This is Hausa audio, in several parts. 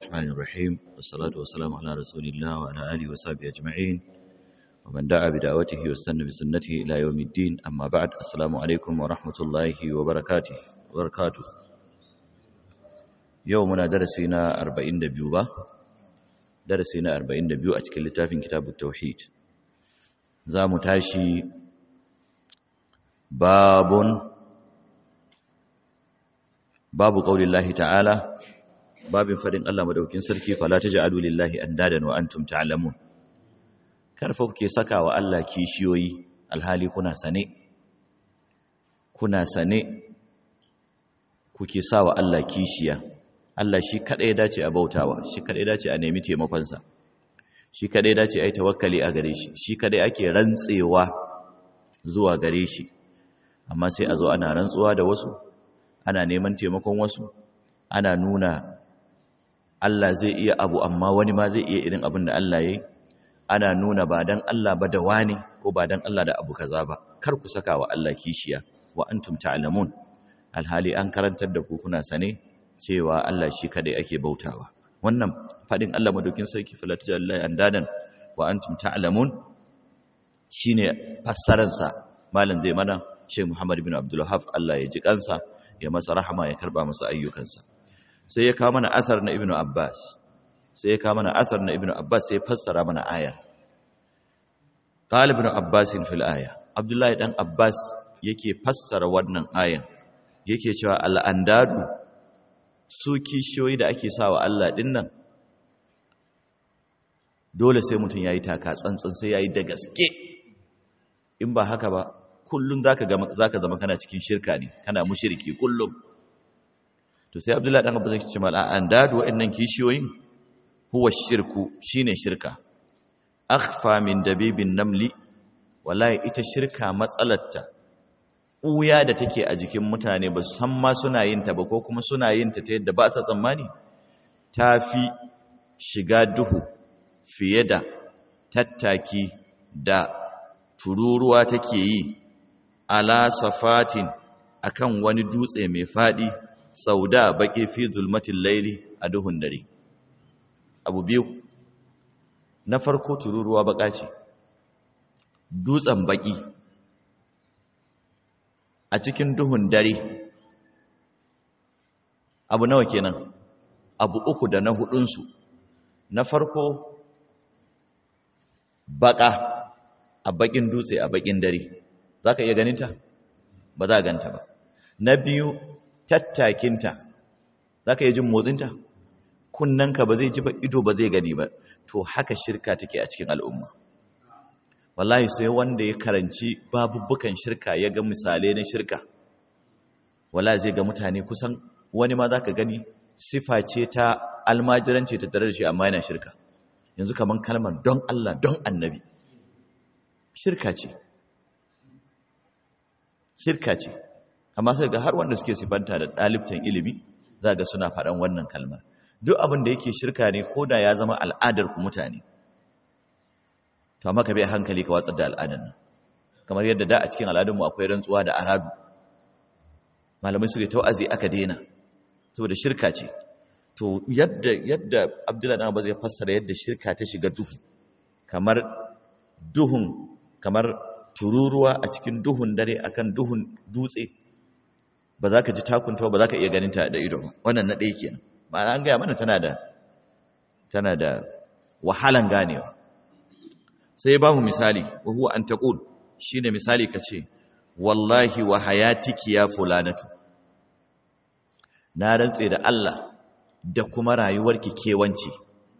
الرحمن الرحيم والصلاة والسلام على رسول الله وعلى آله وصحبه أجمعين ومن دعا بدعوته واستنى بسنته إلى يوم الدين أما بعد السلام عليكم ورحمة الله وبركاته وبركاته يومنا درسنا أربعين دبيوبة درسنا أربعين دبيو أتكلم لتافين كتاب التوحيد زام تاشي باب باب قول الله تعالى babin farin Allah madaukin sarki fala taj'alu lillahi andadan wa antum ta'lamun karfa kuke saka wa Allah kishiyoyi alhali kuna sane kuna sane kuke sawa Allah kishiya Allah shi kadai dace a bautawa shi kadai dace a nemi taimakon sa shi kadai dace ai tawakkali a gare shi shi kadai ake rantsewa zuwa gare shi amma sai a zo ana rantsuwa da wasu ana neman taimakon wasu ana nuna Allah zai iya abu amma wani ma zai iya irin abin da Allah ya yi ana nuna ba dan Allah ba da wani ko ba dan Allah da abu kaza ba kar ku saka wa Allah kishiya wa antum ta'lamun alhali an karantar da ku kuna sane cewa Allah shi kadai ake bautawa wannan fadin Allah madaukin sarki falata lillahi andadan wa antum ta'lamun shine fassarar sa malam zai mana Sheikh Muhammad bin Abdul Wahhab Allah ya ji kansa ya masa rahama ya karba masa ayyukansa sai ya kawo mana asar na ibnu abbas sai ya kawo mana asar na ibnu abbas sai ya fassara mana ayar qala ibnu abbas fil aya abdullahi dan abbas yake fassara wannan ayan yake cewa al andadu su kishiyoyi da ake sawa Allah din nan dole sai mutum yayi taka tsantsan sai yayi da gaske in ba haka ba kullun zaka ga zaka zama kana cikin shirka ne kana mushriki kullum to sai abdullahi dan abu zai ce mala an dadu wa'annan kishiyoyin huwa shirku shine shirka akhfa min dabibin namli wallahi ita shirka matsalarta uya da take a jikin mutane ba san ma suna yin ta ba ko kuma suna yin ta ta yadda ba ta tsammani tafi shiga duhu fiye da tattaki da tururuwa take yi ala safatin akan wani dutse mai fadi sauda baƙi fi zulmatin laili a duhun dare abu biyu na farko tururuwa baƙa ce dutsen baƙi a cikin duhun dare abu nawa kenan abu uku da na hudunsu na farko baƙa a baƙin dutse a baƙin dare za ka iya ganinta ba za a ganta ba na biyu tattakinta za ka yi jin motsinta kunnanka ba zai ji ba ido ba zai gani ba to haka shirka take a cikin al'umma wallahi sai wanda ya karanci babubukan shirka ya ga misalai na shirka wallahi zai ga mutane kusan wani ma za ka gani sifa ce ta almajiranci ta tare da shi amma yana shirka yanzu kamar kalmar don Allah don annabi shirka ce shirka ce amma sai ga har wanda suke sifanta da ɗalibtan ilimi za ga suna faɗan wannan kalmar duk abin da yake shirka ne ko da ya zama al'adar ku mutane to amma ka bai hankali ka watsar da al'adar nan kamar yadda da a cikin al'adunmu akwai rantsuwa da aradu malamai suke tau'azi aka daina saboda shirka ce to yadda yadda abdullahi dan zai fassara yadda shirka ta shiga duhu kamar duhun kamar tururuwa a cikin duhun dare akan duhun dutse ba za ka ji takunta ba za ka iya ganin ta da ido ba wannan na ɗaya kenan ma'ana an gaya mana tana da tana da wahalan ganewa sai ba mu misali wa huwa an taqul shine misali kace wallahi wa hayatiki ya fulanatu na rantse da Allah da kuma rayuwarki kewanci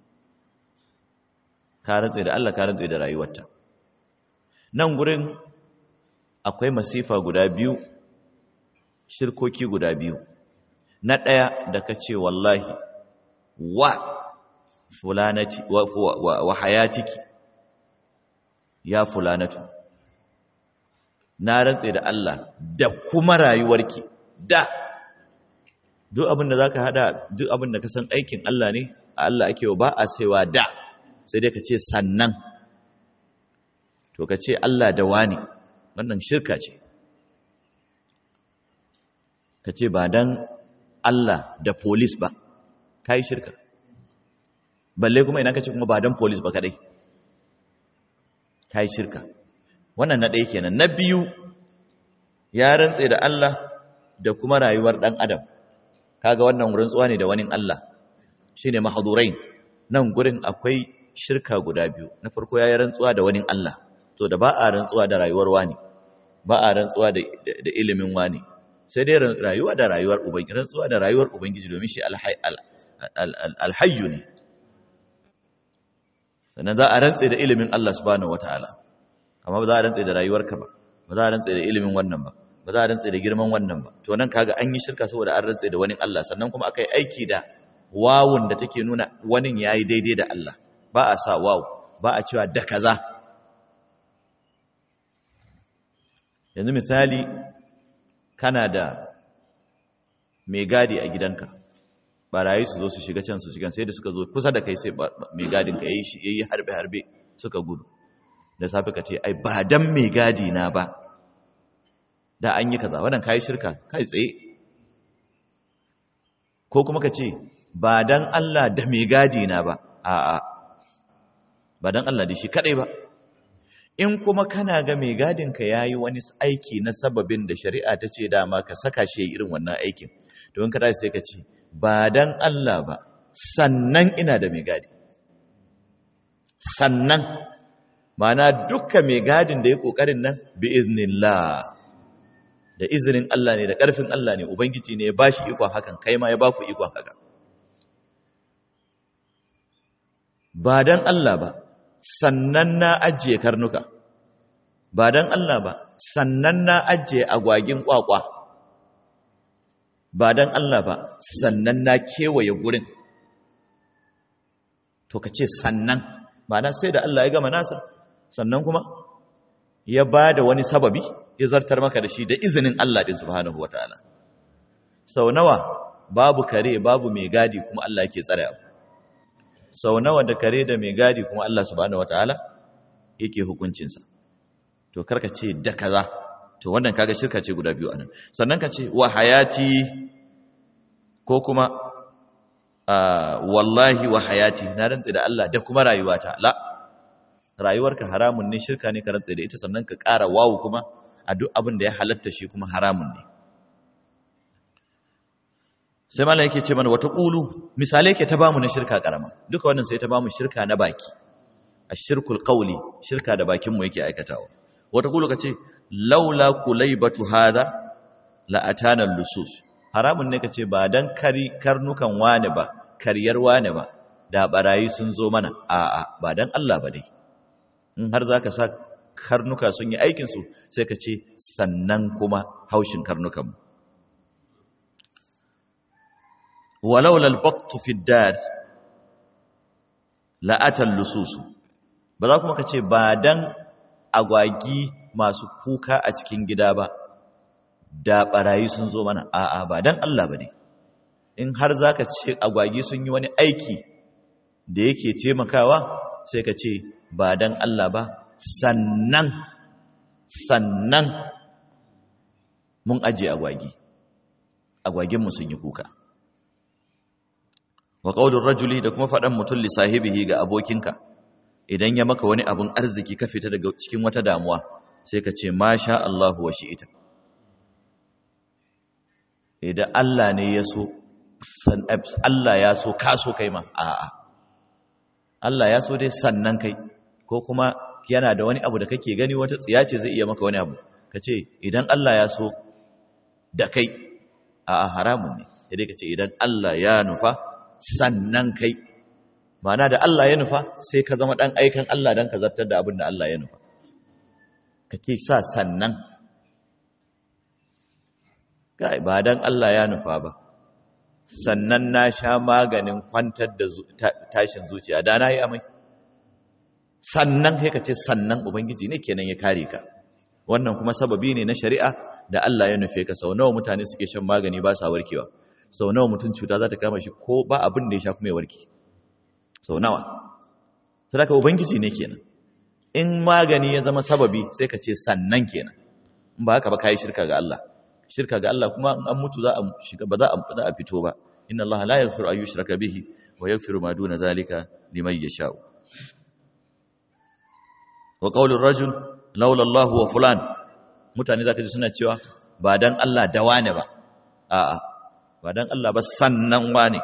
ka rantse da Allah ka rantse da rayuwarta nan gurin akwai masifa guda biyu shirkoki guda biyu na ɗaya da ka ce wallahi wa fulanati wa, wa, wa hayatiki ya fulanatu na rantse da Allah da kuma rayuwarki da duk abin da za ka hada duk abin da ka san aikin Allah ne a Allah ake wa ba a saiwa da sai dai ka ce sannan to ka ce Allah da wani wannan shirka ce ka ce ba dan Allah da polis ba ka yi shirka balle kuma ina kace kuma ba dan police ba kadai kai shirka wannan na ɗaya kenan na biyu ya rantse da Allah da kuma rayuwar dan adam kaga wannan rantsuwa ne da wani Allah shine mahdurain nan gurin akwai shirka guda biyu na farko yayi rantsuwa da wani Allah to da ba a rantsuwa da rayuwar wani ba a rantsuwa da ilimin wani sai dai rayuwa da rayuwar ubangiji rantsuwa da rayuwar ubangiji domin shi alhayyu ne sannan za a rantse da ilimin Allah subhanahu wataala amma ba za a rantse da rayuwarka ba ba za a rantse da ilimin wannan ba ba za a rantse da girman wannan ba to nan kaga an yi shirka saboda an rantse da wani Allah sannan kuma aka yi aiki da wawun da take nuna wani yayi daidai da Allah ba a sa wawu ba a cewa da kaza yanzu misali kana da mai gadi a gidanka barayi su zo su shiga can su shiga sai da suka zo kusa da kai sai mai gadin ka yayi yayi harbe harbe suka gudu da safe ka ce ai ba dan mai gadi na ba da an yi kaza wannan kai shirka kai tsaye ko kuma ka ce ba dan Allah da mai gadi na ba a'a ba dan Allah da shi kadai ba in kuma kana ga mai gadinka ya yi wani aiki na sababin da shari'a ta ce dama ka saka shi irin wannan aikin don ka sai ka ce ba don Allah ba sannan ina da mai gadi sannan mana dukkan mai gadin da ya ƙoƙarin nan bi iznillah da izinin Allah ne da ƙarfin Allah ne ubangiji ne ya ba shi ikon hakan kai ma ya ba ku ikon haka ba don Allah ba sannan na ajiye karnuka ba don Allah ba sannan na ajiye agwagin kwakwa ba don Allah ba sannan na kewaye gurin to ka ce sannan ba na sai da Allah ya gama nasa sannan kuma ya ba da wani sababi ya zartar maka da shi da izinin Allah ɗin subhanahu wataala sau nawa babu kare babu mai gadi kuma Allah yake tsare abu sau nawa da kare da mai gadi kuma Allah subhanahu wataala yake hukuncinsa to karka ce da kaza to wannan kaga shirka ce guda biyu anan sannan ka ce wa hayati ko kuma wallahi wa hayati na rantsa da Allah da kuma rayuwata la rayuwarka haramun ne shirka ne ka rantsa da ita sannan ka ƙara wawu kuma a duk abin da ya halatta shi kuma haramun ne sai malam yake ce mana wata ƙulu misalai ke ta bamu na shirka ƙarama duka wannan sai ta bamu shirka na baki a shirkul ƙauli shirka da bakinmu yake aikatawa wata ƙulu ka ce laula kulaibatu hada la'atana lusus haramun ne ka ce ba dan kari karnukan wane ba karyar wane ba da barayi sun zo mana a'a ba dan Allah ba dai in har zaka sa karnuka sun yi aikin su sai ka ce sannan kuma haushin karnukan mu ولولا البط في الدار لاتى اللصوص ba za kuma kace ba dan agwagi masu kuka a cikin gida ba da barayi sun zo mana a'a ba dan Allah bane in har zaka ce agwagi sun yi wani aiki da yake taimakawa sai ka ce ba dan Allah ba sannan sannan mun aje agwagi agwagin mu sun yi kuka wa qaulur rajuli da kuma faɗan mutum li sahibihi ga abokinka idan ya maka wani abun arziki ka fita daga cikin wata damuwa sai ka ce masha Allahu wa shi'ita idan Allah ne ya so Allah ya so ka so kai ma a'a Allah ya so dai sannan kai ko kuma yana da wani abu da kake gani wata tsiya ce zai iya maka wani abu ka ce idan Allah ya so da kai a'a haramun ne sai ka ce idan Allah ya nufa sannan kai mana da Allah ya nufa sai ka zama ɗan aikan Allah don ka zartar da abin da Allah ya nufa kake sa sannan ba don Allah ya nufa ba sannan na sha maganin kwantar da tashin zuciya da na yi amai sannan kai ka ce sannan ubangiji ne kenan ya kare ka wannan kuma sababi ne na shari'a da Allah ya nufe ka sau nawa mutane suke shan magani ba sa warkewa sau nawa mutum cuta za ta kama shi ko ba abin da ya sha kuma ya warke sau nawa sadaka ubangiji ne kenan in magani ya zama sababi sai ka ce sannan kenan in ba haka ba kai shirka ga Allah shirka ga Allah kuma an mutu za a shiga ba za a za a fito ba inna Allah la yaghfiru an yushraka bihi wa yaghfiru ma duna zalika liman yasha'u wa qaulur rajul laula Allah wa fulan mutane zaka ji suna cewa ba dan Allah da wane ba a'a ba dan Allah ba sannan wane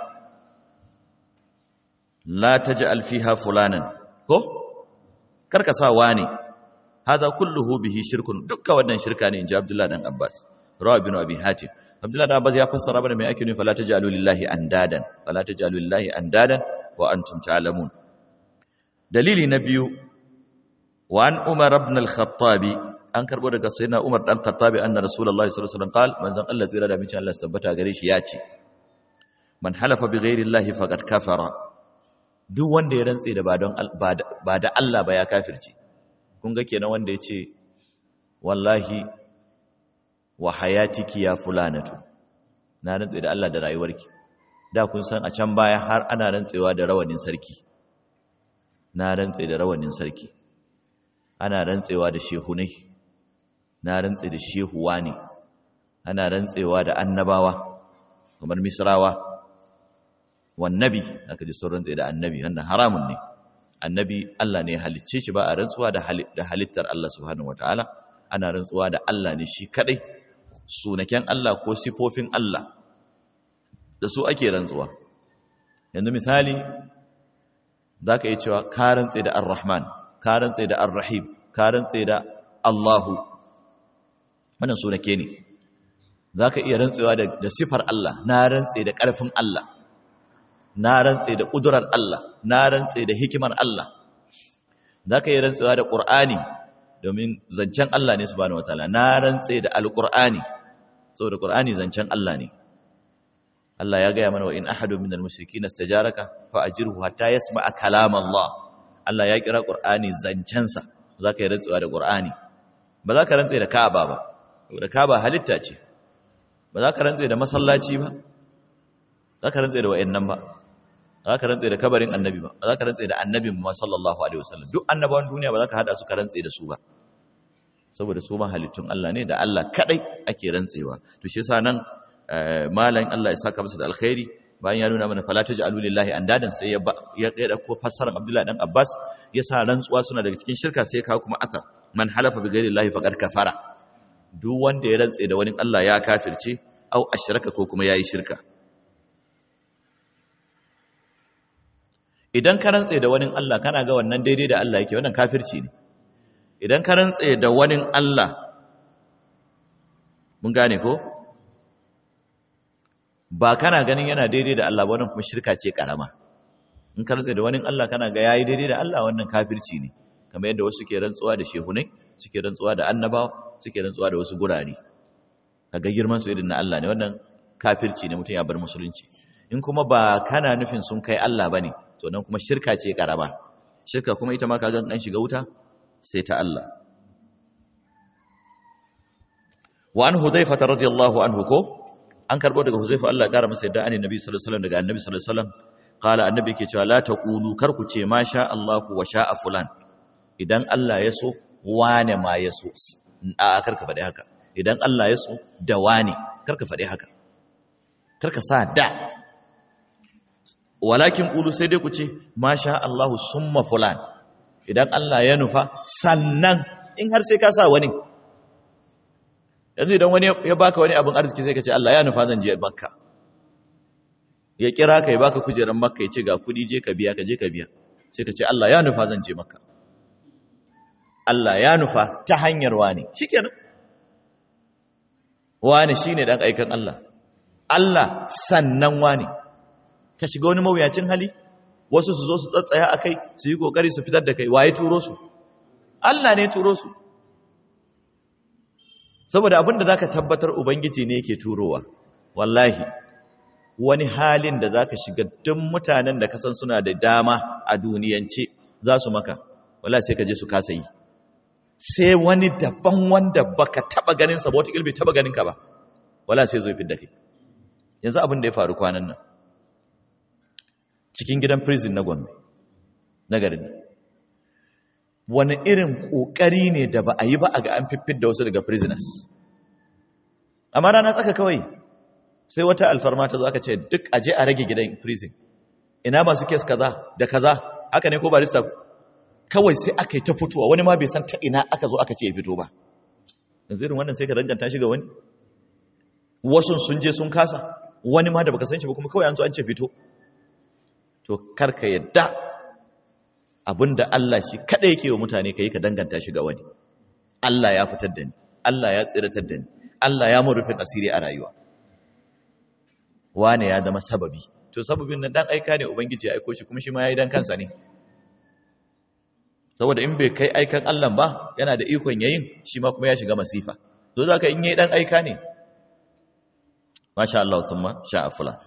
la taj'al fiha fulanan ko karka sa wane hada kulluhu bihi shirkun dukka wannan shirka ne inji Abdullah dan Abbas rawa bin Abi Hatim Abdullah dan Abbas ya fassara mana me ake nufi fala taj'alu lillahi andadan fala taj'alu lillahi andadan wa antum ta'lamun dalili na biyu wa an Umar ibn al-Khattab an karbo daga sayyidina Umar dan Khattab anna Rasulullahi sallallahu alaihi wasallam qal manzon Allah tsira da mincin Allah tabbata gare shi ya ce man halafa bi ghairi Allah faqad kafara duk wanda ya rantse da ba don ba da Allah ba ya kafirce kun ga kenan wanda ya ce wallahi wa hayatiki ya fulanatu na rantse da Allah da rayuwarki da kun san a can baya har ana rantsewa da rawanin sarki na rantse da rawanin sarki ana rantsewa da shehunai na rantse da shehuwa ne ana rantsewa da annabawa kamar misrawa wannabi aka ji sun rantse da annabi wannan haramun ne annabi Allah ne halicce shi ba a rantsuwa da halittar Allah subhanahu wataala ana rantsuwa da Allah ne shi kadai sunaken Allah ko sifofin Allah da su ake rantsuwa yanzu misali zaka yi cewa ka rantse da Ar-Rahman ka rantse da Ar-Rahim ka rantse da Allahu wannan sunake ne zaka iya rantsewa da sifar Allah na rantse da ƙarfin Allah na rantse da ƙudurar Allah na rantse da hikimar Allah za ka yi rantsewa da ƙur'ani domin zancen Allah ne subhanahu wataala na rantse da alƙur'ani saboda ƙur'ani zancen Allah ne Allah ya gaya mana wa in ahadu minal mushrikeen istajaraka fa ajirhu hatta yasma'a kalam Allah Allah ya kira ƙur'ani zancensa za ka yi rantsewa da ƙur'ani ba za ka rantse da Ka'aba ba saboda Ka'aba halitta ce ba za ka rantse da masallaci ba za ka rantse da wa'annan ba za ka rantse da kabarin annabi ba za ka rantse da annabin ma sallallahu alaihi wasallam duk annabawan duniya ba za ka hada su ka rantse da su ba saboda su ma halittun Allah ne da Allah kadai ake rantsewa to shi yasa nan malamin Allah ya saka masa da alkhairi bayan ya nuna mana fala taj'alu lillahi andadan sai ya ya dauko fassarar Abdullah dan Abbas ya sa rantsuwa suna daga cikin shirka sai kawo kuma aka man halafa bi ghairi llahi faqad kafara duk wanda ya rantse da wani Allah ya kafirce au ashraka ko kuma yayi shirka idan ka rantse da wani Allah kana ga wannan daidai da Allah yake wannan kafirci ne idan ka rantse da wani Allah mun gane ko ba kana ganin yana daidai da Allah ba wannan kuma shirka ce karama in ka rantse da wani Allah kana ga yayi daidai da Allah wannan kafirci ne kamar yadda wasu ke rantsuwa da shehunai suke rantsuwa da annabawa suke rantsuwa da wasu gurare kaga girman su irin na Allah ne wannan kafirci ne mutum ya bar musulunci in kuma ba kana nufin sun kai Allah bane to nan kuma shirka ce karama shirka kuma ita ma kaga an shiga wuta sai ta Allah wa an hudhaifa radiyallahu anhu ko an karbo daga huzaifa Allah kara masa yadda annabi sallallahu alaihi wasallam daga annabi sallallahu alaihi wasallam qala annabi ke cewa la taqulu kar ku ce ma sha Allah wa sha'a fulan idan Allah ya so wane ma ya so a kar ka faɗi haka idan Allah ya so da wane kar ka faɗi haka kar ka sa da walakin ƙulu sai dai ku ce masha Allahu summa fulan idan Allah ya nufa sannan in har sai ka sa wani yanzu idan wani ya baka wani abin arziki sai ka ce Allah ya nufa zan je makka ya kira ka ya baka kujerar makka ya ce ga kudi je ka biya ka je ka biya sai ka ce Allah ya nufa zan je makka Allah ya nufa ta hanyar wani shikenan wani shine dan aikan Allah Allah sannan wani ka shiga wani mawuyacin hali wasu su zo su tsatsaya a kai su yi kokari su fitar da kai waye turo su Allah ne turo su saboda abin da zaka tabbatar ubangiji ne yake turowa wallahi wani halin da zaka shiga duk mutanen da kasan suna da dama a duniyance za su maka wallahi sai ka je su kasa yi sai wani daban wanda baka taba ganin sa ba wata bai taba ganin ka ba wallahi sai zo fitar da kai yanzu abin da ya faru kwanan nan cikin gidan prison na Gombe na garin wani irin kokari ne da ba a yi ba a ga an fiffid da wasu daga prisoners amma rana tsaka kawai sai wata alfarma ta zo aka ce duk aje a rage gidan prison ina masu kes kaza da kaza haka ne ko barista kawai sai aka yi ta fitowa wani ma bai san ta ina aka zo aka ce ya fito ba yanzu irin wannan sai ka danganta shi ga wani wasu sun je sun kasa wani ma da baka san shi ba kuma kawai an zo an ce fito to karka yadda abinda Allah shi kada yake wa mutane kai ka danganta shi ga wani Allah ya fitar da ni Allah ya tsiratar da ni Allah ya mun rufin asiri a rayuwa wane ya zama sababi to sababin nan dan aika ne ubangiji ya aiko shi kuma shi ma yayi dan kansa ne saboda in bai kai aikan Allah ba yana da ikon yayin shi ma kuma ya shiga masifa to zaka in yayi dan aika ne masha Allah thumma sha'a fulan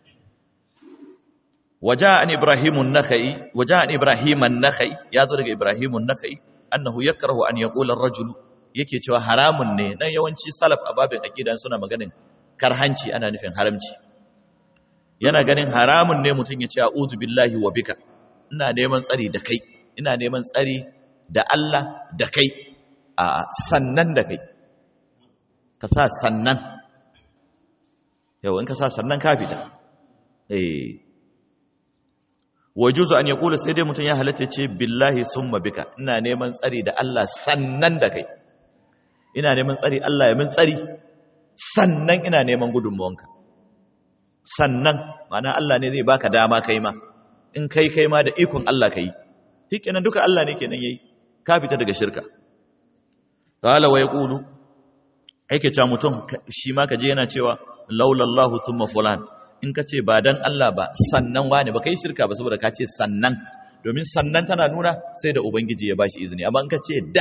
وجاء عن ابراهيم النخعي وجاء عن ابراهيم النخعي ya zo daga ibrahim an-nakhai annahu yakrahu an yaqula ar-rajulu yake cewa haramun ne dan yawanci salaf a babin aqida suna maganin karhanci ana nufin haramci yana ganin haramun ne mutum ya ce a'udhu billahi wa bika ina neman tsari da kai ina neman tsari da Allah da kai a sannan da kai ka sa sannan yau in ka sa sannan ka fita eh wajuzu an yaqula sai dai mutum ya halatta ce billahi summa bika ina neman tsari da Allah sannan da kai ina neman tsari Allah ya min tsari sannan ina neman gudunmuwanka sannan ma'ana Allah ne zai baka dama kai ma in kai kai ma da ikon Allah kai shikenan duka Allah ne kenan yayi ka fita daga shirka qala wa yaqulu yake cewa mutum shi ma kaje yana cewa laulallahu thumma fulan in ka ce ba dan Allah ba sannan wane ba kai shirka ba saboda ka ce sannan domin sannan tana nuna sai da ubangiji ya bashi izini amma in ka ce da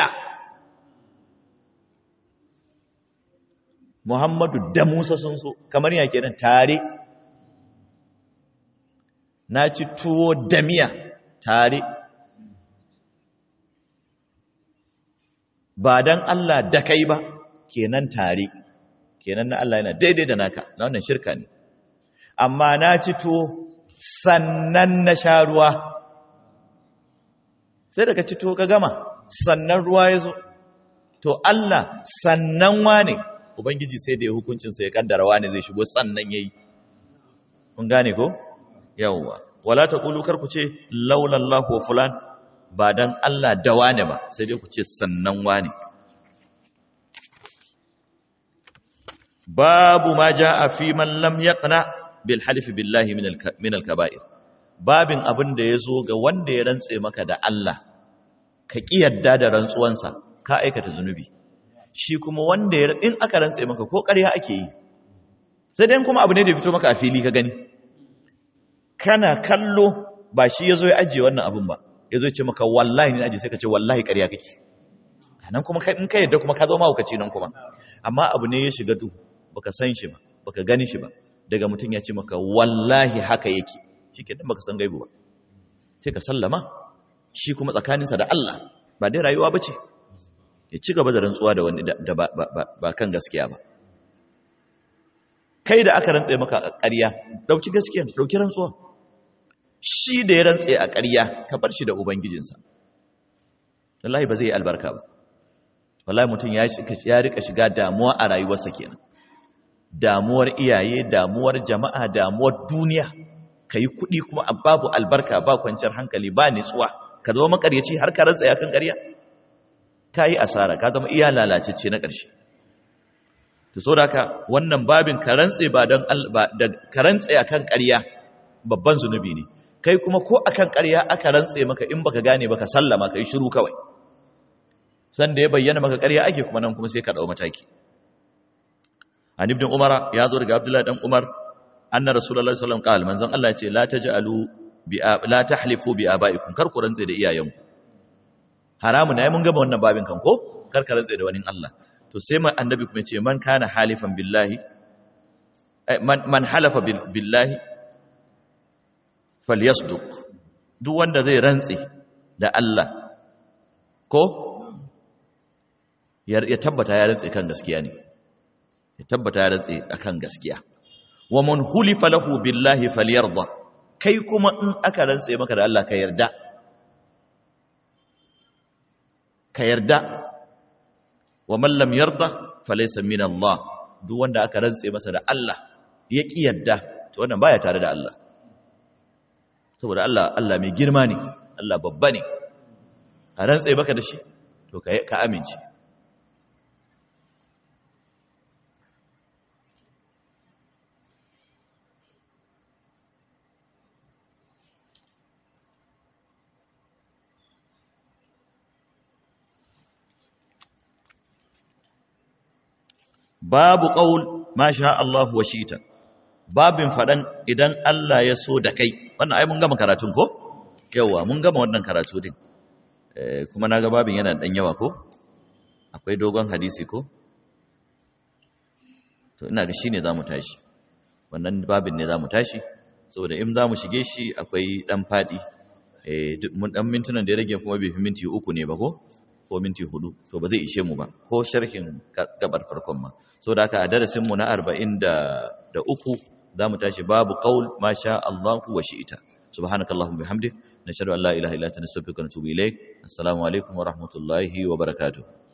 Muhammadu da Musa sun so kamar ya kenan tare na ci tuwo da miya tare ba dan Allah da kai ba kenan tare kenan na Allah yana daidai da naka na wannan shirka ne amma na ci tuwo sannan na sha ruwa sai daga ci tuwo ka gama sannan ruwa ya zo to Allah sannan wane ubangiji sai da ya hukuncinsa ya kaddara wane zai shigo sannan ya yi kun gane ko yawwa wala ta kulu kar ku ce laulallahu wa fulan ba dan Allah da wane ba sai dai ku ce sannan wane babu ma jaa fi man lam yaqna bil halifi billahi min al kaba'ir babin abin da yazo ga wanda ya rantse maka da Allah ka ki yadda da rantsuwansa ka aikata zunubi shi kuma wanda ya in aka rantse maka ko ƙarya ake yi sai dai kuma abu ne da fito maka a fili ka gani kana kallo ba shi yazo ya ajiye wannan abun ba yazo ya ce maka wallahi ne ajiye sai ka ce wallahi ƙarya kake nan kuma in ka yadda kuma ka zo mahaukaci nan kuma amma abu ne ya shiga duhu baka san shi ba baka gani shi ba daga mutum ya ce maka wallahi haka yake shikenan baka san gaibu ba sai ka sallama shi kuma tsakaninsa da Allah ba dai rayuwa bace ya ci gaba da rantsuwa da wani da ba kan gaskiya ba kai da aka rantse maka a ƙarya dauki gaskiya dauki rantsuwa shi da ya rantse a ƙarya ka bar shi da ubangijinsa wallahi ba zai yi albarka ba wallahi mutum ya rika shiga damuwa a rayuwarsa kenan damuwar iyaye damuwar jama'a damuwar duniya ka yi kuɗi kuma babu albarka ba kwanciyar hankali ba nitsuwa ka zama makaryaci har ka rantsa kan ƙarya ka yi asara ka zama iya lalacecce na ƙarshe to so haka wannan babin ka rantse ba don ka rantse akan ƙarya babban zunubi ne kai kuma ko akan ƙarya aka rantse maka in baka gane baka sallama ka yi shiru kawai sanda ya bayyana maka ƙarya ake kuma nan kuma sai ka ɗau mataki an ibn umar ya zo daga abdullahi dan umar anna rasulullahi sallallahu alaihi wasallam qala manzon Allah ya ce la taj'alu bi la tahlifu bi abaikum kar ku rantse da iyayenku haramu ne mun gaba wannan babin kan ko kar ka rantse da wani Allah to sai man annabi kuma ce man kana halifan billahi man man halafa billahi falyasduq duk wanda zai rantse da Allah ko ya tabbata ya rantse kan gaskiya ne ya tabbata ya rantse akan gaskiya wa man hulifa lahu billahi falyarda kai kuma in aka rantse maka da Allah ka yarda ka yarda wa man lam yarda falaysa min Allah duk wanda aka rantse masa da Allah ya ki yarda to wannan baya tare da Allah saboda Allah Allah mai girma ne Allah babba ne a rantse baka da shi to ka amince babu qaul ma sha Allah wa shita babin fadan idan Allah ya so da kai wannan ai mun gama karatun ko yawa mun gama wannan karatu din eh kuma naga babin yana dan yawa ko akwai dogon hadisi ko to ina ga shine zamu tashi wannan babin ne zamu tashi saboda in zamu shige shi akwai dan fadi eh mun dan mintunan da ya rage kuma bai fi minti uku ne ba ko ko minti hudu to ba zai ishe mu ba ko sharhin gabar farkon ma saboda haka a darasin mu na 43 zamu tashi babu qaul ma sha Allah wa shi'ita subhanakallahumma bihamdik nashhadu an la ilaha illa anta nastaghfiruka wa natubu ilaik assalamu alaikum wa rahmatullahi wa barakatuh